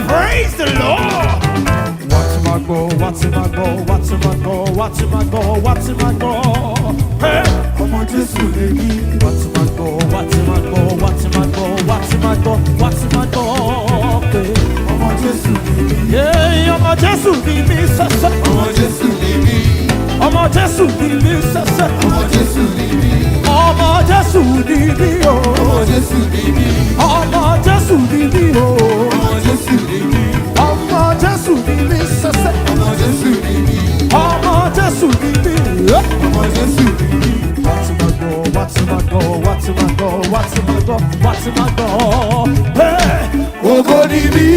praise the Lord. What's my goal? What's my goal? What's my goal? What's my goal? What's my goal? Hey, ọmọ Jésù lè yí. What's my goal? What's my goal? What's my goal? What's my goal? What's my goal? Hey, ọmọ Jésù lè yí. Yeah, ọmọ Jésù ni mí sẹ́sẹ́. Ọmọ Jésù ni mí, Ọmọ Jésù ni mí sẹ́sẹ́. ọmọ Jésù ni mí, Ọmọ Jésù ni mí o. ọmọ Jésù ni mí, Ọmọ Jésù ni mí o. ọmọ Jésù ni mí, Ọmọ Jésù ni mí sẹ́sẹ́. ọmọ Jésù ni mí, Ọmọ Jésù ni mí. ọmọ Jésù ni mí. What's my goal? What's my goal? What's my goal? What's my goal? What's my goal? Hey! Ògo ni mí.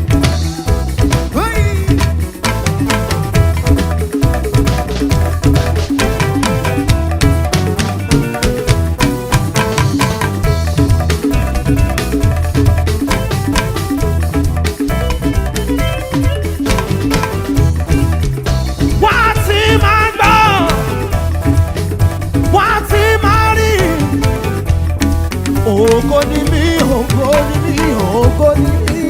What's in my goal? What's in my ring? Ògo ni mí, ògo ni mí, ògo ni mí.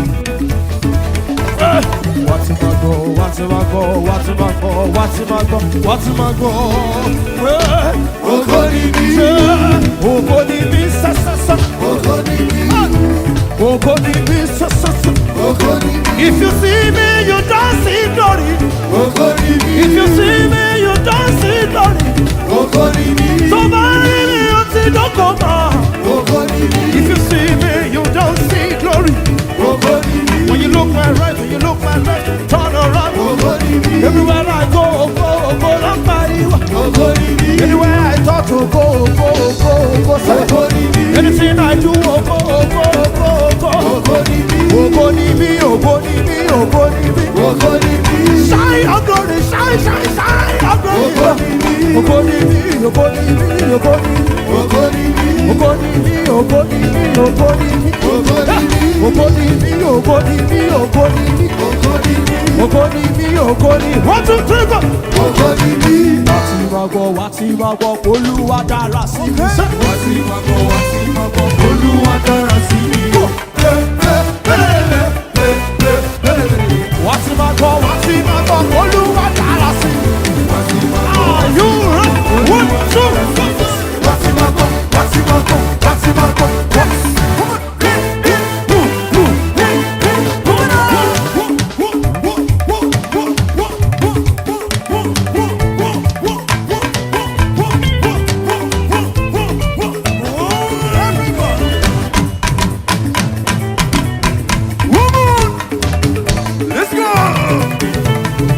Eh! What's my goal? What's my goal? What's my goal? What's my goal? What's my goal? Eh! Ògo ni mí. Yeah! Ògo ni mí, sa sa sa. Ògo ni mí. Ògo ni mí, sa sa sa. Ògo ni mí. If you see me, you don't see glory. Ògo ni mí. If you see me, you don't see glory. Ògo ni mí. So bury me until don't come out. Ògo ni mí. If you see me, you don't see glory. Ògo ni mí. When you look my right, when you look my left, turn around. Ògo ni mí. Everywhere I go, go, go, long body. Ògo ni mí. Anywhere I talk to, go, go, go, go, say. Ògo ni mí. Anything I do, oh, go, go, go, go. Ògo ni mí. Ògo ni mí, ògo ni mí, ògo ni mí. Ògo ni mí. Shine your glory, shine, shine, shine your glory. Ògo ni mí. Ògo ni mí, ògo ni mí, ògo ni mí. Ògo ni mí. Ògo ni mí, ògo ni mí, ògo ni mí. Ògo ni mí. Ògo ni mí, ògo ni mí, ògo ni mí. Ògo ni mí. Ògo ni mí, ògo ni. One, two, three, go. Ògo ni mí. Wá tí wá gbọ́, wá tí wá gbọ́, Olúwa dára sí mi. Ṣé Wá sí máa bọ̀, wá sí máa bọ̀, Olúwa dára sí mi. wá tí wá gbọ́, wá tí wá gbọ́, Olúwa dára sí mi. Wá sí máa bọ̀, Are you ready? One, two, three. wá sí máa bọ̀, wá sí máa bọ̀, wá sí máa bọ̀, wá sí. Let's go!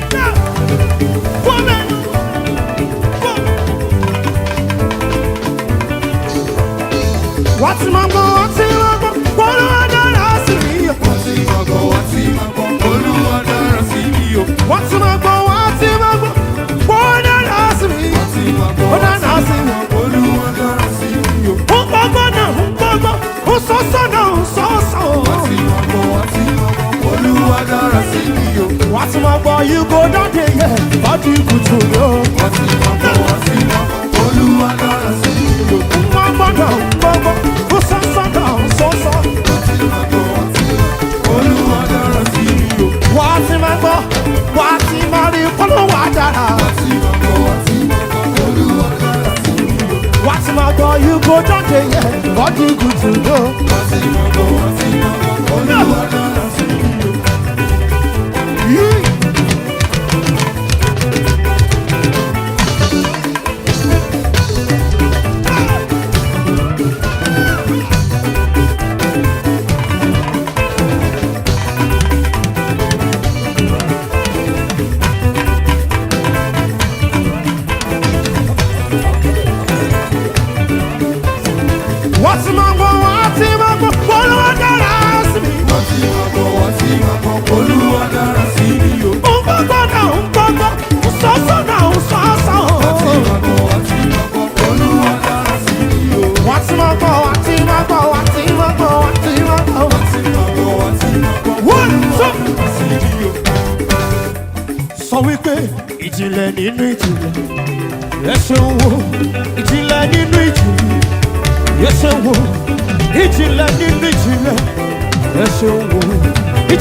Wá tí máa gbọ́, wá tí máa gbọ́, Olúwa dára sí mi. Wá sí máa bọ̀, wá sí máa bọ̀, Olúwa dára sí mi o. Wá tí máa gbọ́, wá tí máa gbọ́, Olúwa dára sí mi. Wá sí máa bọ̀, Ó wá dára sí sí mi. máa bọ̀, Olúwa dára sí mi o. Ó gbọ́gbọ́ náà, ó gbọ́gbọ́, ó sọ́sọ́ náà, ó sọ́sọ́. Wá sí máa bọ̀, wá sí máa bọ̀, Olúwa dára sí mi o. Wá tí máa gbọ́, you go down there, yeah, body good to know. Wá sí máa bọ̀, wá sí máa bọ̀, Olúwa dára sí mi o. Ó gbọ́gbọ́ náà, ó gbọ́gbọ́, ó sọ́sọ́ náà, ó sọ́sọ́. Wá sí máa bọ̀, wá sí máa bọ̀, Olúwa dára sí mi o. Wá tí máa gbọ́, wá tí máa rí Olúwa dára. Wá sí máa bọ̀, wá sí máa bọ̀, Olúwa dára sí mi o. Wá tí máa gbọ́, you go down there, yeah, body good to know. Wá sí máa bọ̀, wá sí máa bọ̀, Olúwa dára sí mi o. Yeah. Wá tí máa gbọ́, wá tí máa gbọ́, Olúwa dára sí mi. Wá sí máa bọ̀, wá sí máa bọ̀, Olúwa dára sí mi o. Ó gbọ́gbọ́ náà, ó gbọ́gbọ́, ó sọ́sọ́ náà, ó sọ́sọ́. Wá sí máa bọ̀, wá sí máa bọ̀, Olúwa dára sí mi o. Wá tí máa gbọ́, wá tí máa gbọ́, wá tí máa gbọ́, wá tí máa gbọ́. Wá sí máa bọ̀, wá sí máa bọ̀, One, two. Olúwa sí mi o. sọ wípé ìjìnlẹ̀ nínú ìjìnlẹ̀ ẹ ṣeun wo ìjìnlẹ̀ nínú ìjìnlẹ̀ ẹ ṣeun wo ìjìnlẹ̀ nínú ìjìnlẹ̀ ẹ ṣeun wo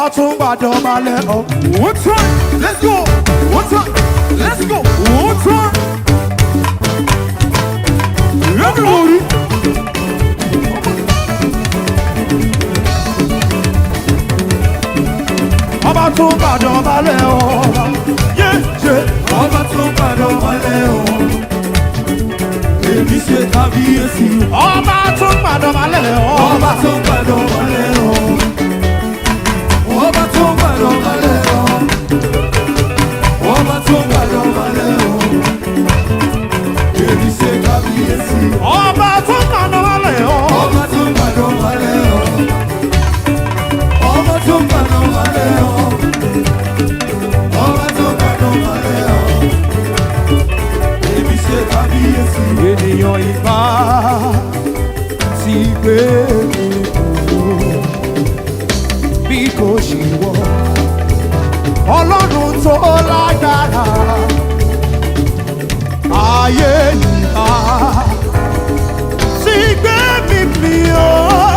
ọba tó ń gbàdọ̀ balẹ̀ ọ̀. One time, let's go. One time, let's go. One time. Everybody. ọba tó ń gbàdọ̀ balẹ̀ ọba. yéèjé Ọba tó gbàdọ̀ wálẹ̀ o. Èmi ṣe kábíyèsí. ọba tó ń gbàdọ̀ balẹ̀ ọba. Ọba tó gbàdọ̀ wálẹ̀ o. Ọba tó gbàdọ̀ wálẹ̀ o. Ọba tó gbàdọ̀ wálẹ̀ o. Èmi ṣe kábíyèsí. ọba tó ń gbàdọ̀ balẹ̀ ọba. Ọba tó gbàdọ̀ wálẹ̀ o. Ọba tó gbàdọ̀ wálẹ̀ o. Ọba tó gbàdọ̀ wálẹ̀ o. Èmi ṣe kábíyèsí. ènìyàn ìbá ti gbé mi kúrò bí kò ṣe wọ ọlọ́run tó lágbára ayé ìbá ti gbé mi mi o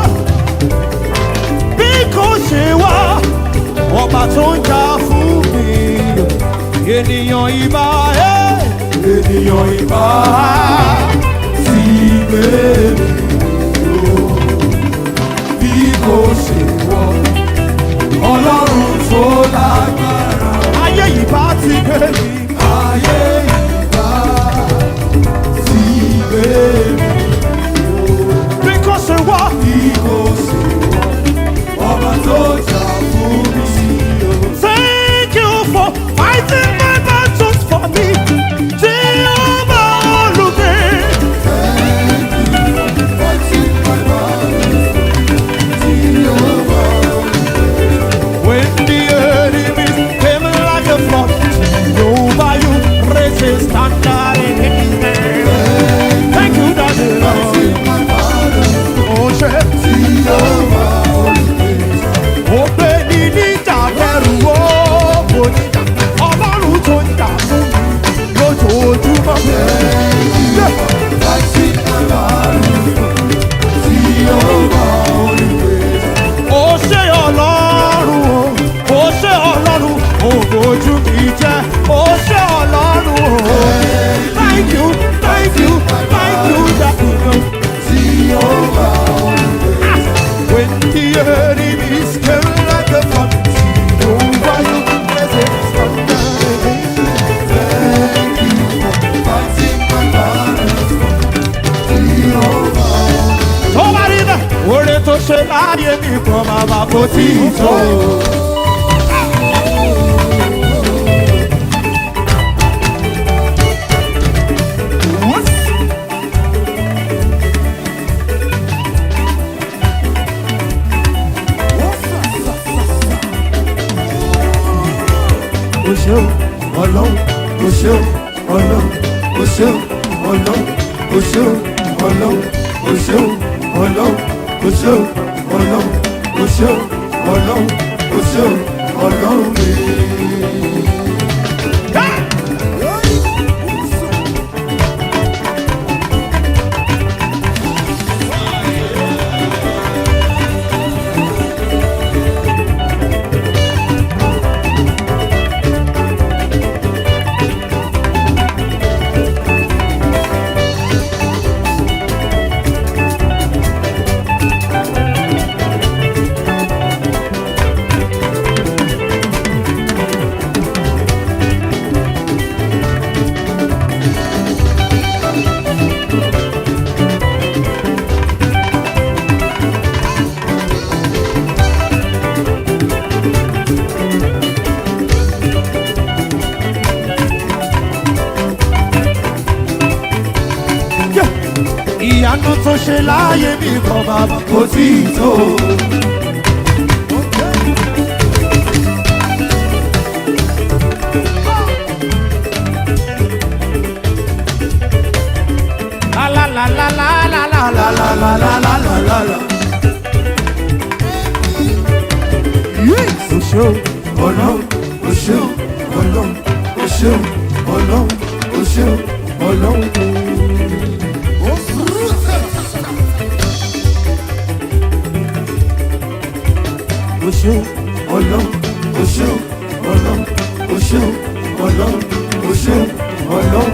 bí kò ṣe wá ọba tó ń jà fún mi ènìyàn ìbá ẹ̀ ènìyàn ìbá Tí gbé mi lò bí kò ṣe wọ ọlọ́run tó lágbára ayé ìbá ti gbé mi. ayé ìgbà tí gbé mi bí kò ṣe wá bí kò ṣe wọ ọba tó jà fún mi sí o. thank you for fighting my battles for me jehovah olùgbé Fighting my battles, Jehovah. when the enemies came like a flood jehovah you raise a standard against them thank you daddy lord Fighting my battles, o ṣe Jehovah. o gbé ní níjà kẹrù ó kò níjà ọlọ́run tó ń jà fún mi lójoojúmọ́. Yeah. Fighting my battles, Jehovah. ó ṣe ọlọ́run o ó ṣe ọlọ́run ògójú mi jẹ́ ó ṣe ọlọ́run o thank you thank you thank you that you know when the enemies came like a flood over you as a tó bá rí bẹ́ẹ̀ oore tó ṣe láàyè mi kan bàbá kò tí ì tó. O ṣeun, ọlọ́run, o ṣeun, ọlọ́run, o ṣeun, ọlọ́run, o ṣeun, ọlọ́run, o ṣeun, ọlọ́run, o ṣeun, ọlọ́run, o ṣeun, ọlọ́run, o ṣeun, ọlọ́run mi. ìyanu tó ṣe láàyè mi kan bàbá Kò tí ì tó. la la la la la la la la la la la la la la la. Yes, o ṣe o. ọlọ́run o ṣeun ọlọ́run o ṣeun ọlọ́run o ṣeun ọlọ́run. o ṣe o. ọlọ́run o ṣé o ọlọ́run o ṣé o ọlọ́run o ṣé o ọlọ́run.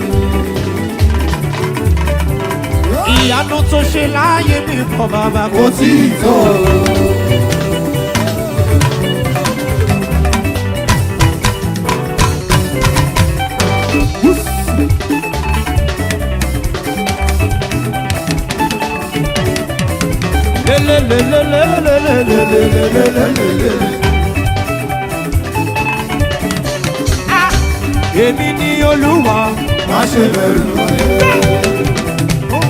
ìyanu tó ṣe láàyè mi kọ bàbá kò tí ì tó. èmi ni olúwa. má ṣe bẹ̀rù ayé.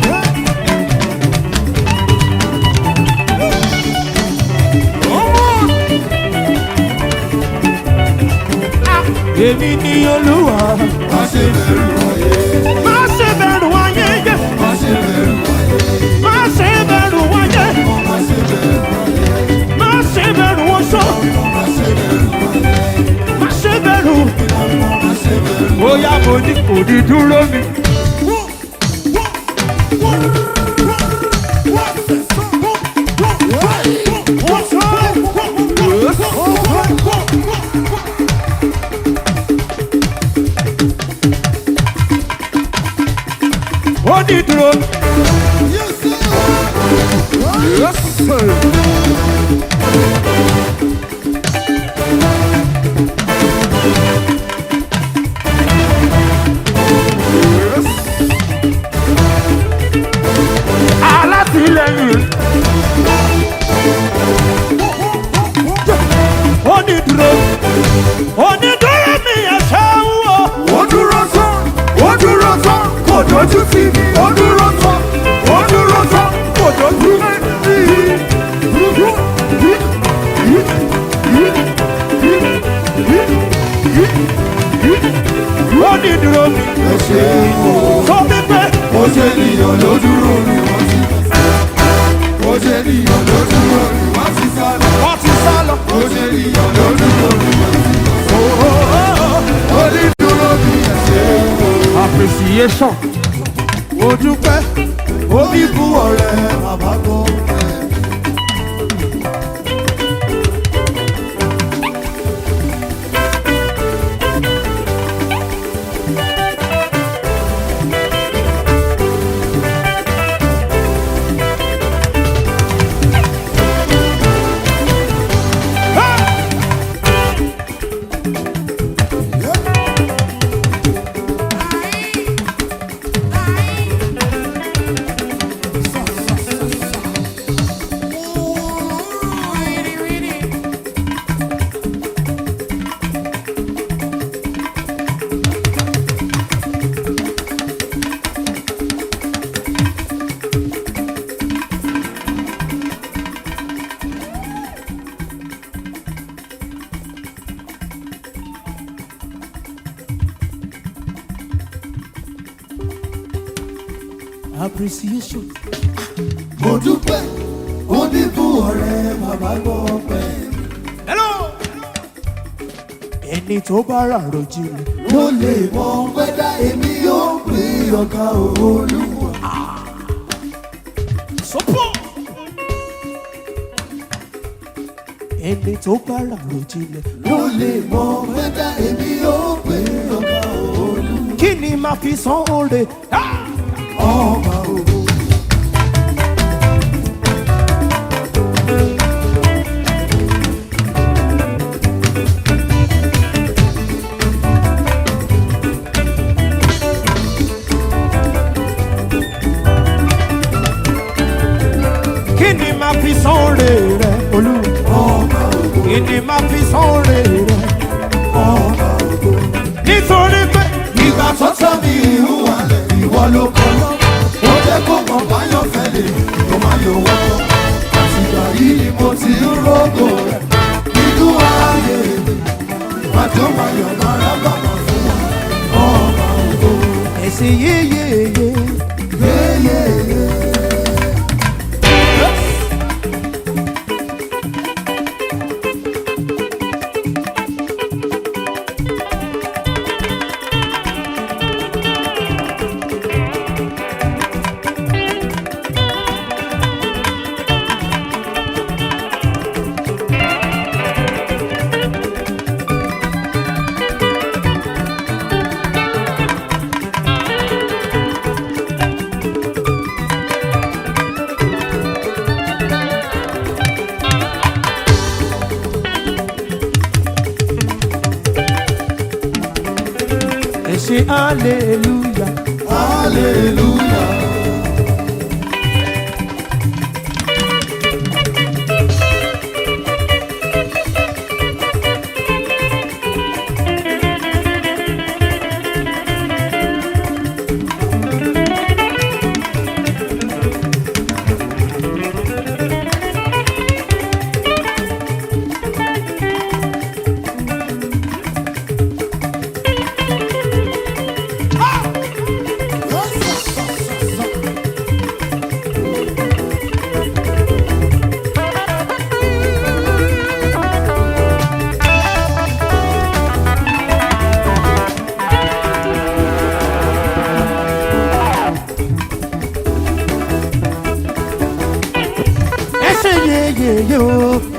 èmi ni olúwa. má ṣe bẹ̀rù ayé. má ṣe bẹ̀rù ayé yẹ. má ṣe bẹ̀rù ayé. má ṣe bẹ̀rù ayé. má ṣe bẹ̀rù ayé. má ṣe bẹ̀rù oṣó. má ṣe bẹ̀rù ayé. má ṣe bẹ̀rù. má ṣe bẹ̀rù. bóyá mo ní kò ní dúró mi. ó ní dúró. alátìlẹyìn. ó ní dúró. ó ní dúró mi ẹ̀ṣẹ̀ ń wò. ó dúró tán ó dúró tán kò dojú tì mí ó dúró tán ó dúró tán kò dojú tì ó ní dúró mi. ẹ ṣe o sọ mi pé ó ṣe ènìyàn ló dúró ni wọ́n ti ó ṣe ènìyàn ló dúró ni wọ́n ti sá lọ wọ́n ti sá lọ. ó ṣe ènìyàn ló dúró ni wọ́n ti ó ní dúró ni ẹ ṣe o. appreciation. ó dúpẹ́ ó bí fún ọ̀rẹ́ bàbá gbọ́. appreciation. ó dúpẹ́ ó bí fún ọ̀rẹ́ bàbá gbọ́ pẹ́. hello. ẹni tó bá rà rojìnlẹ̀. ló lè mọ wẹ́dá èmi yóò pè ọ̀gá olúwa. sọ́pọ̀. ẹni tó bá rà rojìnlẹ̀. ló lè mọ wẹ́dá èmi yóò pè ọ̀gá olúwa. kí ni màá fi san oore. ọba ògo. kí ni màá fi san oore rẹ olúwa. ọba ògo. kí ni màá fi san oore rẹ. ọba ògo. nítorí pé ìgbà tó tọ́ mi ìhù wálẹ̀ ìwọ ló kọ́ lọ. ó jẹ́ kó mọ̀ báyọ̀ fẹ́lẹ̀ tó máa yọ wọ́pọ̀. àtìgbà yìí ni mo ti ń rògò rẹ̀ nínú ayé mi. màjọ máa yọ̀ lára bàbá fún wa. ọba ògo. ẹ̀sìn yéyéyé. yéyéyé. ṣe hallelujah. hallelujah. ẹ ṣe yeyeye o.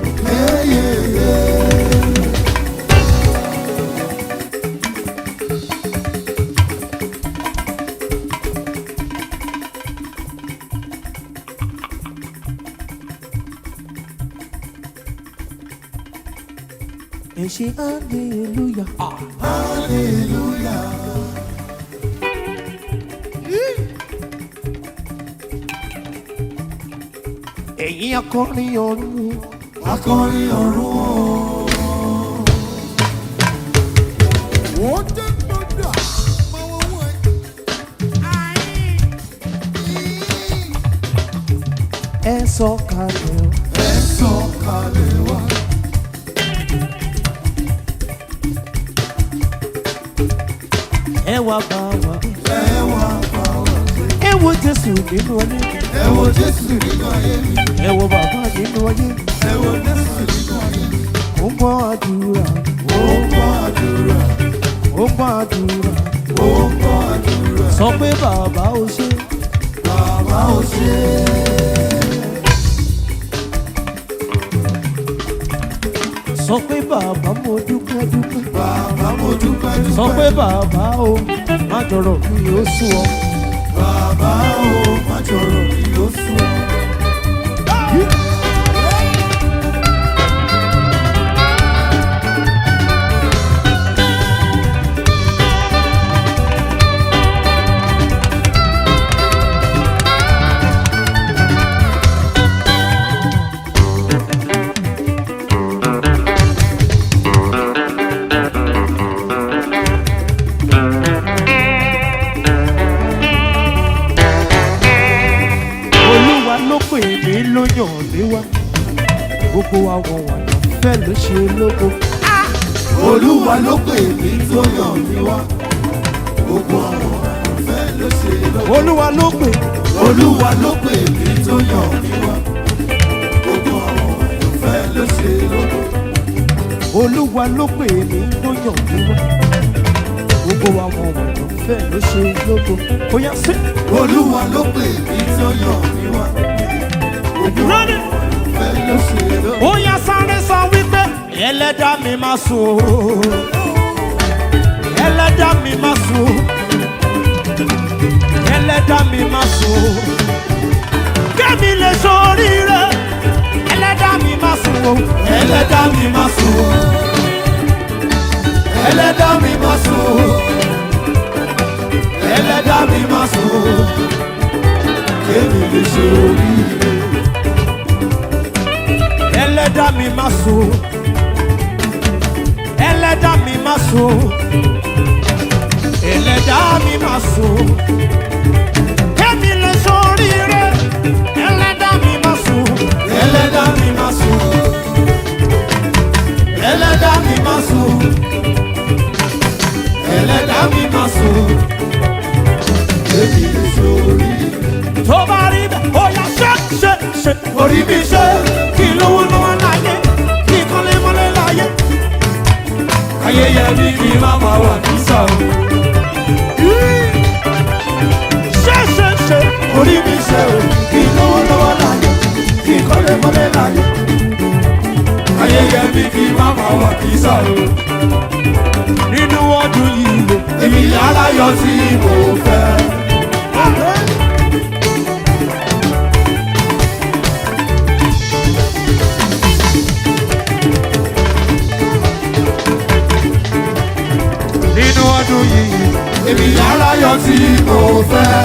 ẹ ṣe hallelujah. ẹ̀yin akọrin ọ̀run. akọrin ọ̀run o. wọ́n jẹ́ gbọ́dọ̀ máa wọ́n wọ́n ẹ̀. ẹ sọ kalẹ̀ o. ẹ sọ kalẹ̀ wá. ẹ wá bá wa. ẹ wá bá wa gbé. ẹ wo jésù nínú ọyẹ. ẹ wo jésù nínú ayé mi. ẹ wo bàbá nínú ọyẹ. ẹ wo jésù nínú ayé mi. ó ń gbọ́ àdúrà. ó ń gbọ́ àdúrà. ó ń gbọ́ àdúrà. ó ń gbọ́ àdúrà. sọ pé bàbá ò ṣe. bàbá ò ṣe é. sọ pé bàbá mo dúpẹ́ dúpẹ́. bàbá mo dúpẹ́ dúpẹ́. sọ pé bàbá o má jọrọ mi ó sùn ọ. bàbá ò má jọrọ mi ló sùn. olúwa ló pè mí ló yàn mí wá. gbogbo àwọn wàyà fẹ́ ló ṣe lógo. olúwa ló pè mí tó yàn mí wá. gbogbo àwọn àyànfẹ́ ló ṣe lọ́wọ́. olúwa ló pè. olúwa ló pè mí tó yàn mí wá. gbogbo àwọn àyànfẹ́ ló ṣe lọ́wọ́. olúwa ló pè mí ló yàn mí wá. gbogbo àwọn wàyà fẹ́ ló ṣe lógo. ó yá sí. olúwa ló pè mí tó yàn mí wá. gbogbo Ready? àyànfẹ́ ló ṣe lọ́wọ́. ó yá sáré sọ wípé ẹlẹ́dàá mi máa sùn o. ẹlẹ́dàá mi máa sùn o. ẹlẹ́dàá mi máa sùn o. kẹ́mi lè ṣoríire ẹlẹ́dàá mi máa sùn o. ẹlẹ́dàá mi máa sùn. ẹlẹ́dàá mi máa sùn. ẹlẹ́dàá mi máa sùn. kémi lè ṣe oríire. ẹlẹ́dàá mi máa sùn o. ẹlẹ́dàá mi máa sùn o. ẹlẹ́dàá mi máa sùn o. kẹ́mi lè ṣoríire ẹlẹ́dàá mi máa sùn o. ẹlẹ́dàá mi máa sùn. ẹlẹ́dàá mi máa sùn. ẹlẹ́dàá mi máa sùn. kémi lè ṣe oríire. tó bá rí bẹ́ẹ̀ ó yá ṣe ṣe ṣe. orí mi ṣe kí lówó lọ́wọ́ láyé kí kọ́lé mọ́lé láyé. ayẹyẹ mi kì í má máa wà ní sàn. ṣe ṣe ṣe. orí mi ṣe o kí n lówó lọ́wọ́ láyé kí n kọ́lé mọ́lé láyé. ayẹyẹ mi kì í má máa wà ní sàn. nínú ọdún yìí o. èmi yàrá yọ tí mo fẹ́. nínú ọdún yìí èmi aláyọ̀ tí mo fẹ́.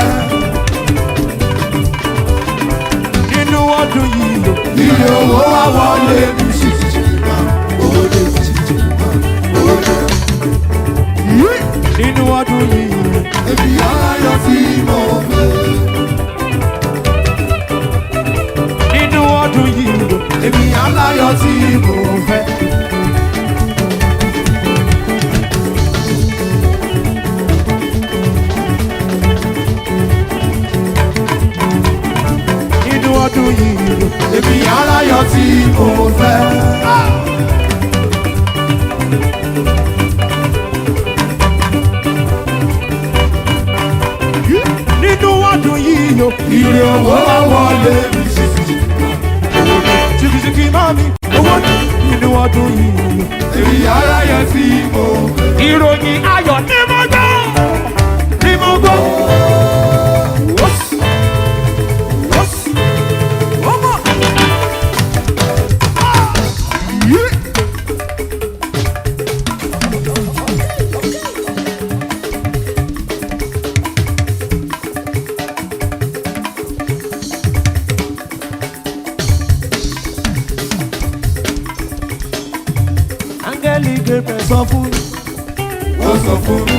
nínú ọdún yìí o. Ilé owó wá wọlé mi ṣìṣì máa òde ṣìṣì máa òde. nínú ọdún yìí o. Èmi aláyọ̀ tí mo fẹ́. nínú ọdún yìí o. Èmi aláyọ̀ tí mo fẹ́. nínú ọdún yìí o. Èmi aláyọ̀ tí mo fẹ́. nínú ọdún yìí o. Ilé owó wá wọlé mi ṣìṣì jìkìjìkì máa mi owó ní nínú ọdún yìí o. Èmi aláyọ̀ tí mo fẹ́. ìròyìn ayọ̀ ní mo gbọ́ ní mo gbọ́. Wọ́sì, wọ́sì, ọmọ. Yé. áńgẹ́lì gẹ̀gẹ̀ sọ fún mi. Ó sọ fún mi.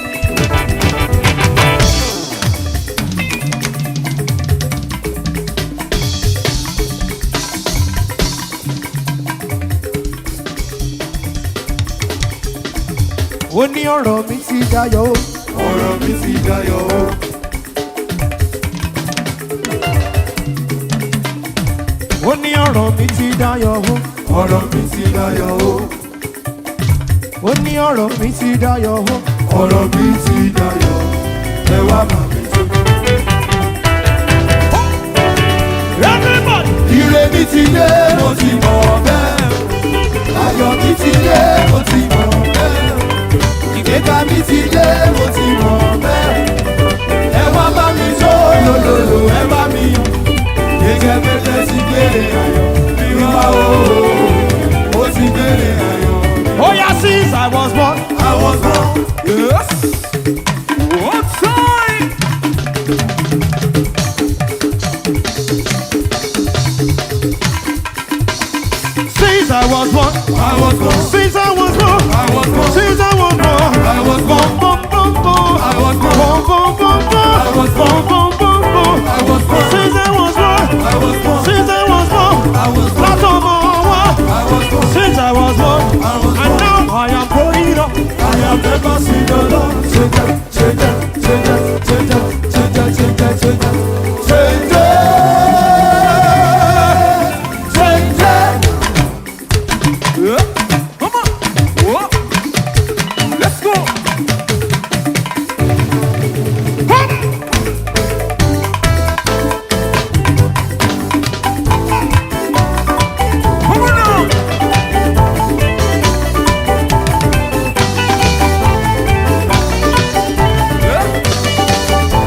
ó ní ọ̀rọ̀ mi ti dayọ̀ o. Ọ̀rọ̀ mi ti dayọ̀ o. ó ní ọ̀rọ̀ mi ti dayọ̀ o. Ọ̀rọ̀ mi ti dayọ̀ o. ó ní ọ̀rọ̀ mi ti dayọ̀ o. Ọ̀rọ̀ mi ti dayọ̀. Ẹ wá bá mi jó. everybody. Ire mi ti dé, mo ti mọ̀ bẹ́ẹ̀. Ayọ̀ mi ti dé, mo ti mọ̀ bẹ́ẹ̀. Ìgbéga mi ti dé, mo ti mọ̀ bẹ́ẹ̀. Ẹ wá bá mi jó lòlòlò, ẹ bá mi yọ̀. Gẹ́gẹ́ bẹ́tẹ̀ ti gbére ayọ̀. Mi wá o, ó ti gbére ayọ̀. Oh yeah, since I was born. I was born. Yes. What time? Since I was born. I was born. Since I was born. I was born. Since I was born. I was born. Bum, bum, bum, bum. I was born. Bum, bum, bum, bum. I was born. Bum, bum, bum, bum. I was born. Since I was born. I was born. Since I was born. I was born. Láti ọmọ wa. I was born. Since I was born. I was And born. now I am growing up. I have never seen the Lord change it, change it, change it, change it, change it, change it, change it, change it, change it. Yeah. Come on. Whoa. Let's go. Come. Come on now. Yeah.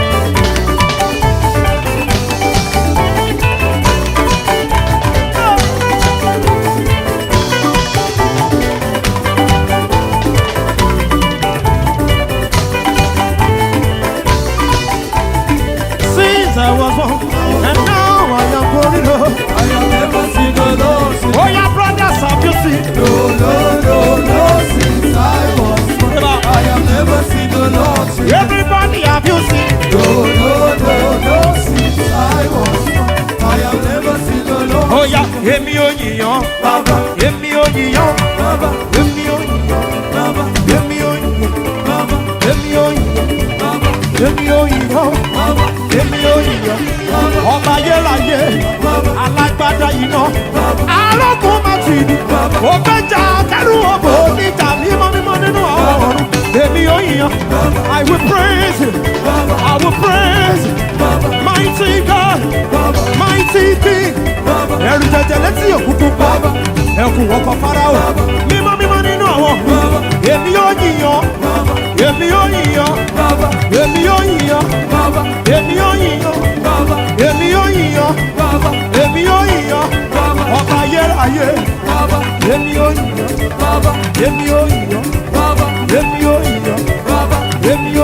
Since I was born, and now I am growing up. I have never seen the Lord change Oh yeah, brothers, have you seen? No, no, no, no, since I was born. I have never seen the Lord change Everybody, have you seen? No, no, no, no, since I was born. I have never seen the Lord Oh yeah, èmi ò yìyàn, Baba, èmi ò yìyàn, Baba, èmi ò yìyàn, Baba, èmi ò yìyàn, Baba, èmi ò yìyàn, Baba, èmi ò yìyàn, Baba, èmi ò yìyàn. Ọba ayérayé, alágbádá iná, arógun máa ti di, ògbẹ́jà kẹrù òbò níjà mímọ́ mímọ́ nínú ọ̀run. Èmi ò yìyàn, I will praise you, I will praise you, mighty God, mighty King. Ẹ̀rù jẹjẹ létí òkùnkùn pa, ẹkùn ọkọ̀ Fáráò, mímọ́ mímọ́ nínú àwọn ọ̀run. Èmi ò yìyàn, èmi ò yìyàn, èmi ò yìyàn, èmi ò yìyàn, èmi ò yìyàn, èmi ò yìyàn, ọba ayérayé, èmi ò yìyàn, èmi ò yìyàn, èmi ò yìyàn, èmi ò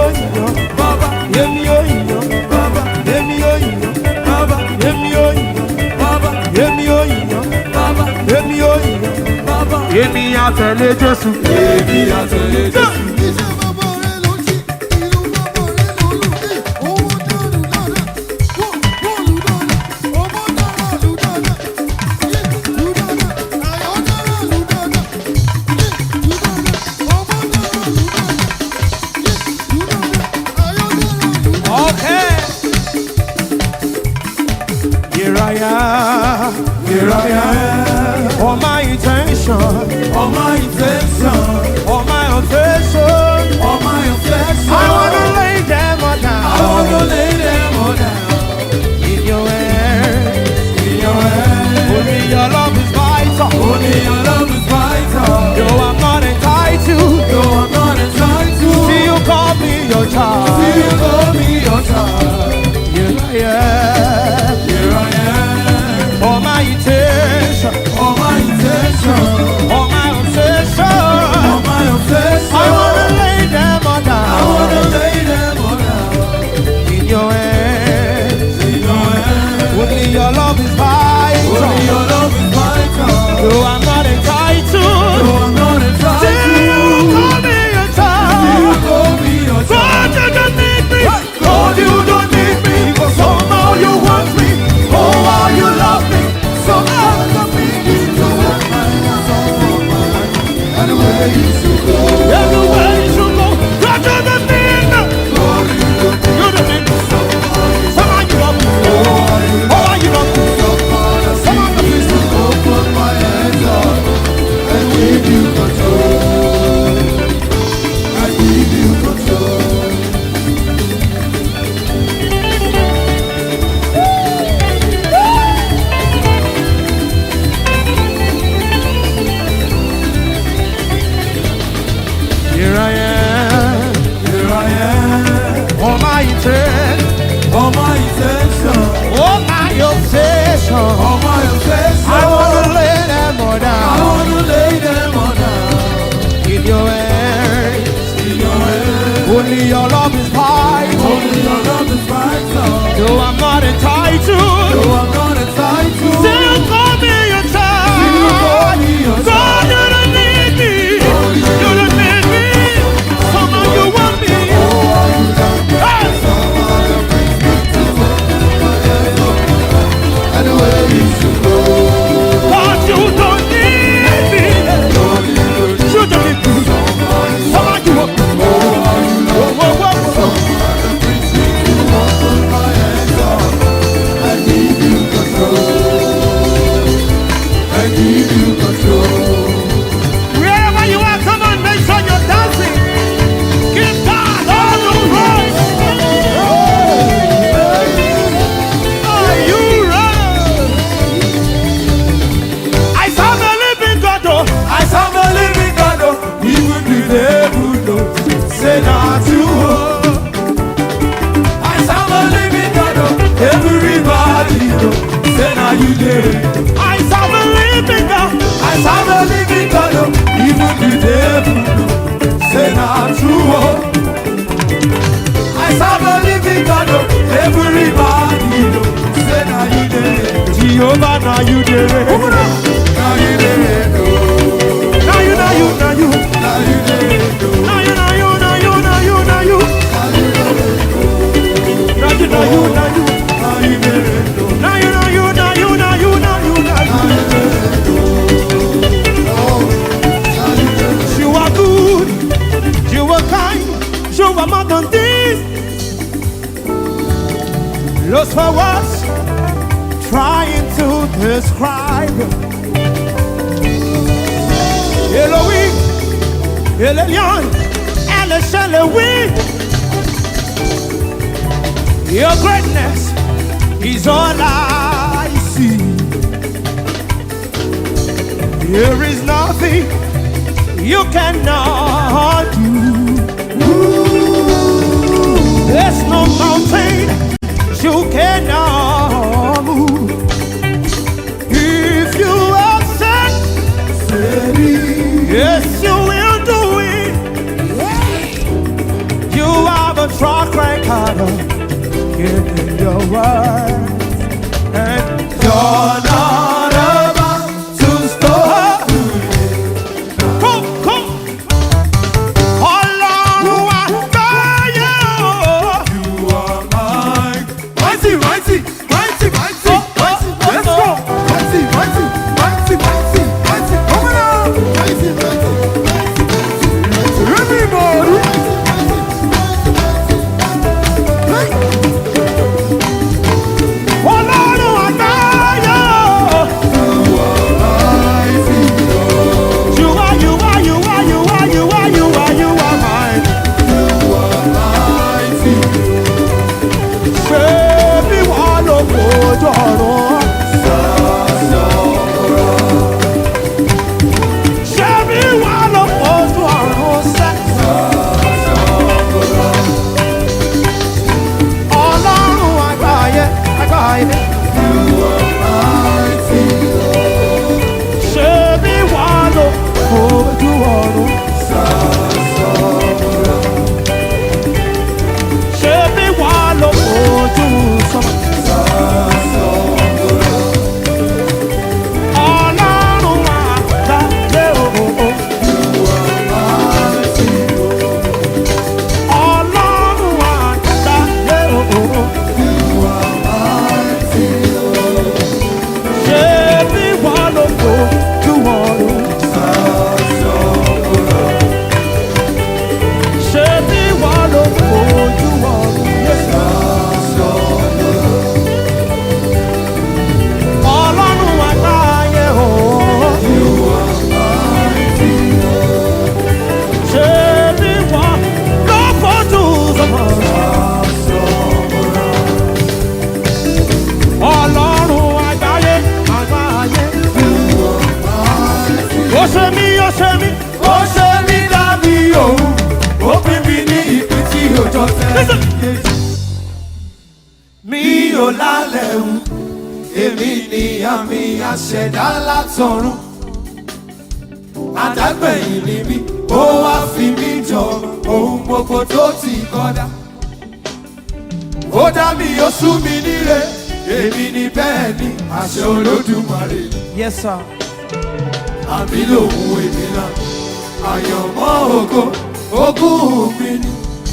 èmi àtẹ̀lé Jésù. èmi àtẹ̀lé Jésù. Iṣẹ́ bàbá rẹ̀ ló ṣe, ìlú bàbá rẹ̀ ló lù dé. Owó dànù dáadáa, wọ́n wọ́n lù dáadáa, ọmọ dára lù dáadáa. Yé lù dáadáa, àyọ̀ dára lù dáadáa. Yé lù dáadáa, ọmọ dára lù dáadáa. Yé lù dáadáa, àyọ̀ dára lù dáadáa. Okay. Here I am, Here I am, all my intention, all my intention, all my affection. all my affection. I wanna lay them all I wanna down lay them all down in your hands. in your hands. Only your love is vital. Only your love is vital. Though I'm not entitled, Though I'm not entitled, see you call me your see child. you call me your child. Here I am, Here I am, all my intention, all my intention, all my obsession. all my affection. I wanna lay them all I wanna down lay them all down in your hands. in your hands. Only your love is Only vital. your love is vital. Though I'm not entitled, Though I'm not entitled, still you call me your you child. call me your child. God, you don't need me. God, you don't need me, but somehow you want me. Oh, how you love me. Somehow you need me to walk my hands on my life. Anywhere you should go, Everywhere you should go, God, you don't need me. God, you don't need You don't need me. somehow Somehow you love me. Oh, how you Oh, how you love me. somehow you Somehow you need me to open my hands up and give you control. I give you control. Here I am, Here I am, all my intent, all my intention, all my obsession. all my affection. I wanna lay them all I down wanna lay them all down in your hands. in your hands. Only your love is vital. Only your love is vital. Though I'm not entitled, Though I'm not entitled, still call me your you call child. me your God, child. you don't need me. You don't need me. Somehow you want me. Hey! Anywhere you should go, God, you don't need me. You don't need me. Somehow you want me. Whoa, whoa, whoa, whoa. open my hands up and give you control. And give you control. Wherever you are, come on, make sure you're dancing. Give God all the praise. Are you ready? I serve a living God, oh. I serve a living God, oh, even the devil knows. Say not you, oh. I serve a living God, oh, everybody knows. Say now you did. I serve a living God. I serve a living God, oh, even the devil knows. Say not true, oh. I serve a living God, oh, everybody knows. Say now you did. Jehovah, now you did. Now you did, oh. Now you, now you, now you. Now you did, oh. Now you, now you, now you, now you, now you. Now you did, oh. Now you, now you, now you. Now you did, oh. Now you, now you, now you, now you, now you, now you. You are good, you are kind, you are more than this. Lost for words, trying to describe. Elohim, El Elyon, El Shalewi. Your greatness is all I see. There is nothing you cannot do. There's no mountain you cannot move. If you have said, yes, you will do it. You have a track record of giving your word. And You're not about to stop. lálẹ́ wù èmi ni àmì àṣẹ̀dá látọ̀run àdágbẹ̀yìn ni mí ó wá fi mí jọ ohun gbogbo tó ti kọ́dá ó dá mi ó sú mi níre èmi ni bẹ́ẹ̀ ni àṣẹ olódùmarè Yes, sir. àmì lòun èmi náà àyànmọ́ ògo ogún mi ni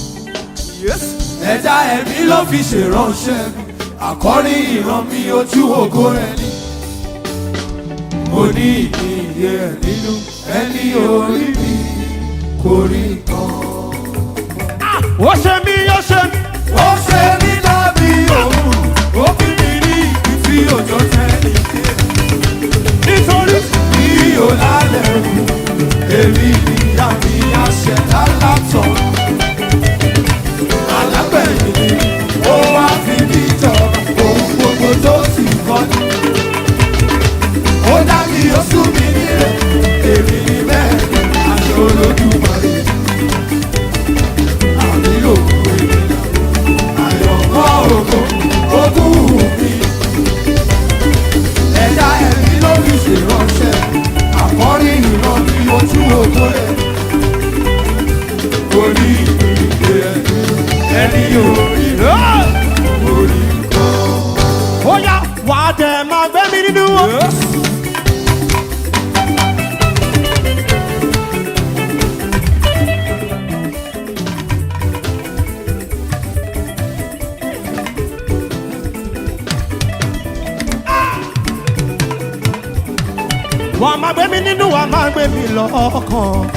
ẹ̀dá ẹ̀mí ló fi ṣèránṣẹ́ mi àkọ́rí ìran mi ojú ògo rẹ̀ ni mo ní ìyè ẹ̀ nínú ẹni orí mi kò rí kan. Ó ṣe mí, ó ṣe mí. ó ṣe mí dábì òun ó fi mi ní ibi tí òjò tẹ́lẹ̀ dé Nítorí bí o lálẹ́ wù èmi ìyá mi àṣẹ̀dá látọ̀. Alágbẹ̀yìn ni ó wá fi mí jọba ohun gbogbo tó sì kọ́ ni. Ó dá mi ó sún mi nílẹ̀ èmi ni bẹ́ẹ̀ ni àṣẹ olódùmarè. Àmì òkú èmi náà àyọ̀mọ́ ògo ogún mi ẹ̀dá ẹ̀mí ló fi ṣèránṣẹ́ àkọ́rí ìran ní ojú ògo rẹ̀ orí ìgbé ẹni orí orí ó yá wà á dẹ̀ máa gbé mi nínú wọn. wà á máa gbé mi nínú wà á máa gbé mi lọ́kàn.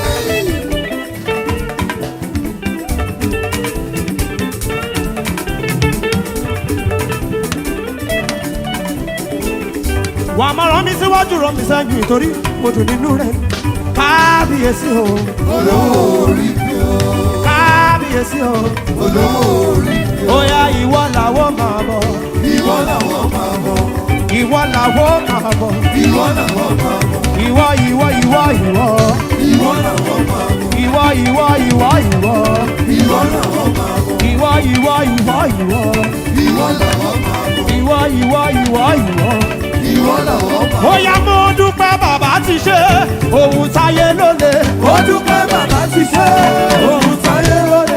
wà á máa rán mi síwájú rán mi sẹ́yìn nítorí mo dùn nínú rẹ̀ kábíyèsí o olórí kábíyèsí o olórí ó yá ìwọ làwọn máa bọ̀ ìwọ làwọn máa bọ̀ ìwọ làwọn máa bọ̀ ìwọ làwọn máa bọ̀ ìwọ ìwọ ìwọ ìwọ ìwọ làwọn máa bọ̀ ìwọ ìwọ ìwọ ìwọ ìwọ làwọn máa bọ̀ ìwọ ìwọ ìwọ ìwọ ìwọ làwọn máa bọ̀ ìwọ ìwọ ìwọ ìwọ. ìwọ làwọn máa bọ̀. ó yá mo dúpẹ́ bàbá ti ṣe ohun táyé ló lè. ó dúpẹ́ bàbá ti ṣe ohun táyé lóde.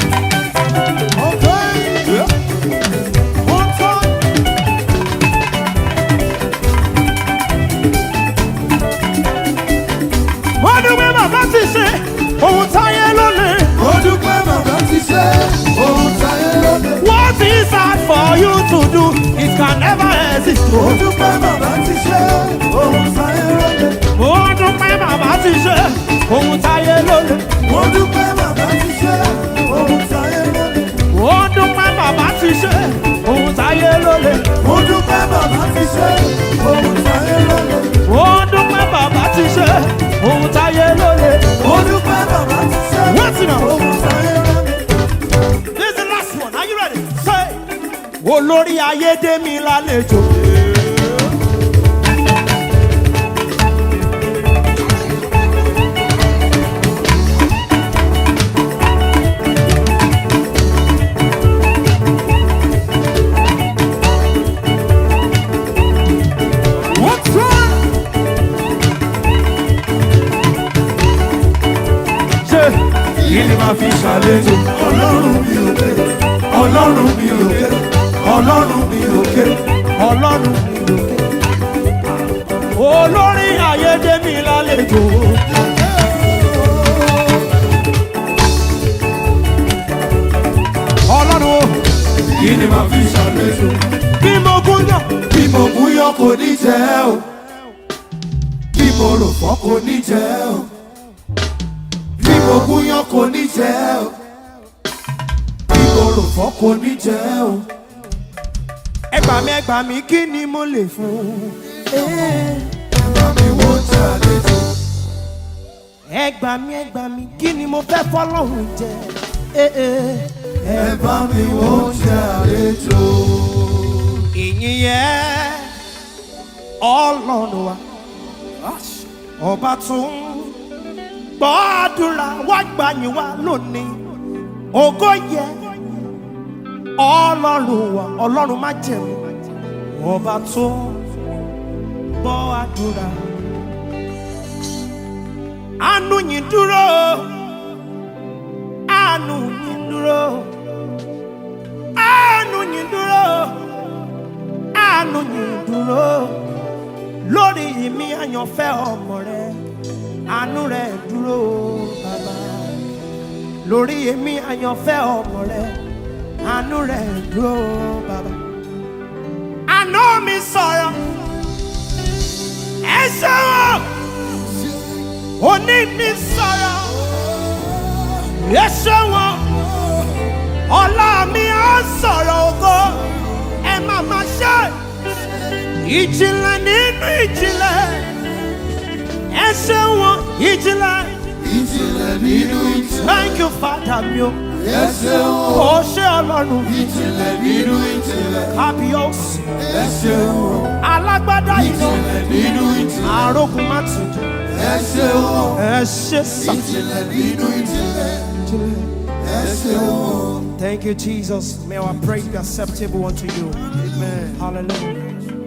mo dúpẹ́ bàbá ti ṣe ohun táyé ló lè. ó dúpẹ́ bàbá ti ṣe ohun táyé lóde. what is hard for you to do it can never exist. ó dúpẹ́ bàbá ti ṣe ohun táyé lóde. mo dúpẹ́ bàbá ti ṣe ohun táyé ló lè. ó dúpẹ́ bàbá ti ṣe ohun táyé lóde. mo dúpẹ́ bàbá ti ṣe ohun táyé ló lè. ó dúpẹ́ bàbá ti ṣe ohun táyé lóde. mo dúpẹ́ bàbá ti ṣe ohun táyé ló lè. ó dúpẹ́ bàbá ti ṣe What's it now? ohun táyé lóde. This is the last one. Are you ready? Say. Olórí ayédèmí lálejò. What's wrong? Ṣé kí ni màá fi ṣàlejò ọlọ́run mi ò ké ọlọ́run mi ò ké ọlọ́run mi ò ké ọlọ́run mi lókè? Olórí ayédèmí lálejò. Ọlọ́run o, kí ni màá fi ṣàlejò bí mo gún yàn. bí mo mú yọ kò ní jẹ́ o bí mo rò fọ́ kò ní jẹ́ o bí mo mú yọ kò ní jẹ́ o bí mo rò fọ́ kò ní jẹ́ o. Ẹgbà mi ẹgbà mi kí ni mo lè fún? bá mi wo ṣàlejò Ẹgbà mi ẹgbà mi kí ni mo fẹ́ fọlọ́run jẹ? Eh, eh. ẹ bá mi wo ṣàlejò. ìyìn yẹn ọlọ́run wa ọba tún gbọ́ àdúrà wá gbàyìn wá lónìí ògo yẹ ọlọ́run wa ọlọ́run má jẹ̀mú ọba tó gbọ́ àdúrà àánú yìí dúró àánú yìí dúró àánú yìí dúró àánú yìí dúró lórí ìmí àyànfẹ́ ọmọ rẹ àánú rẹ dúró bàbá lórí èmi àyànfẹ́ ọmọ rẹ àánú rẹ dúró bàbá. àná mi sọ̀rọ̀ ẹ ṣeun òní mi sọ̀rọ̀ ẹ ṣeun ọ̀la mi á sọ̀rọ̀ ògo ẹ má má ṣe ìjìnlẹ̀ nínú ìjìnlẹ̀ ẹ ṣeun ìjìnlẹ̀. ìjìnlẹ̀ nínú ìjìnlẹ̀. Thank you, Father mi o. ẹ ṣeun o. Ó ṣe ọlọ́run ìjìnlẹ̀ nínú ìjìnlẹ̀. kábíyèsí. ẹ ṣeun o. Alágbádá iná ìjìnlẹ̀ nínú ìjìnlẹ̀. àrógun má ti dùn. ẹ ṣeun o. Ẹ ṣe sà. ìjìnlẹ̀ nínú ìjìnlẹ̀. ẹ ṣeun o. Thank you, Jesus. May our praise be acceptable unto you. Amen. Hallelujah.